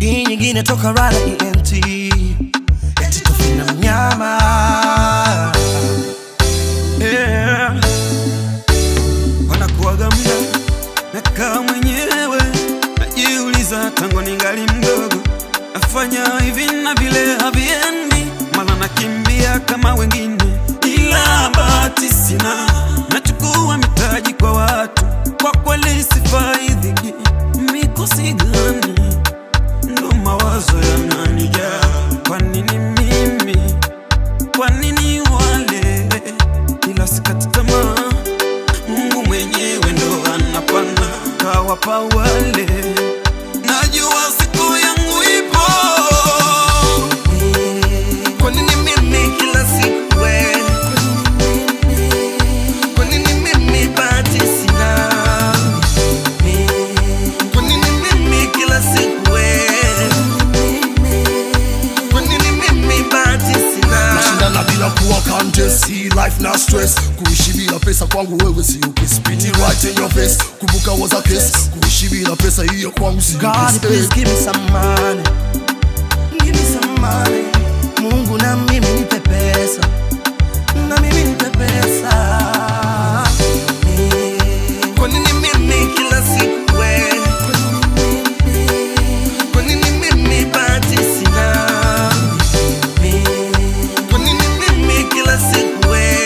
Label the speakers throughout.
Speaker 1: hii nyingine toka rada ent eti tofina mnyama
Speaker 2: yeah. wanakuwaga mda nakaa mwenyewe najiuliza tangu ningali mdogo nafanya hivi na vile haviendi mala nakimbia kama wengine ila bahati sina nachukua mitaji kwa watu kwa kweli sifaidhiki mikosi gani ndo mawazo yananijaa kwa nini mimi kwa nini wale ila sikati tamaa mungu mwenyewe ndo anapana kawapa wale najua siku yangu ipo
Speaker 1: kwa nini mimi kila siku we kwa nini mimi bahati sina kwa nini mimi kila siku we kwa nini mimi bahati sina
Speaker 3: nashindana bila kuwa contest hii life na stress kuishi bila pesa kwangu wewe sio kiss Spit it right in your face kumbuka was a case kuishi bila pesa hiyo kwangu sio
Speaker 1: God,
Speaker 3: kiss.
Speaker 1: please give me some money. Give me some money. Mungu na mimi nipe pesa. Na mimi nipe pesa. Kwa nini mimi kila siku we? Kwa nini mimi bahati sina? Kwa nini mimi kila siku we?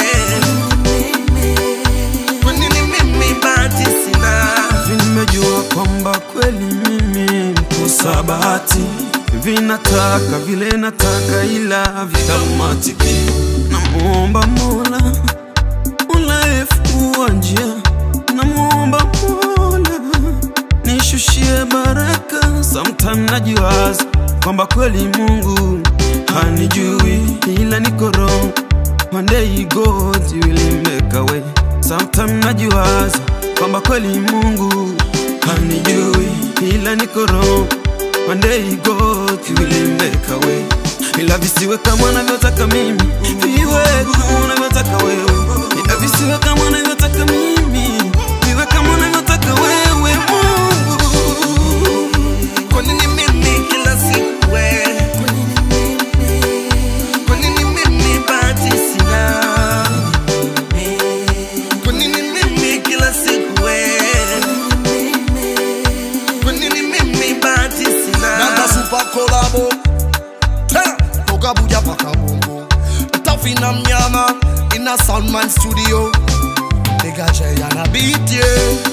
Speaker 1: Kwa nini mimi bahati sina?
Speaker 2: Nimejua kwamba kweli mimi mkosa bahati, vinataka vile nataka, ila vikamatiki. Namuomba Mola, Mola efungua njia, namuomba Mola nishushie baraka. Sometime najiwaza kwamba kweli Mungu hanijui, ila niko wrong. One day God will make a way. Sometime najiwaza kwamba kweli Mungu hanijui, ila niko wrong. One day God will make a way. Ila visiwe kama unavyotaka mimi, viwe kama unavyotaka wewe. Ila visiwe kama unavyotaka mimi, viwe kama unavyotaka wewe Mungu.
Speaker 1: Kwa nini mimi kila siku we? Kwa nini mimi bahati sina? Kwa nini mimi kila siku we? Kwa nini mimi bahati sina?
Speaker 3: Nanda super collabo Tena toka Buja paka Bongo Tafina mnyama in a Soundman studio Nigga Jay and a beat yeah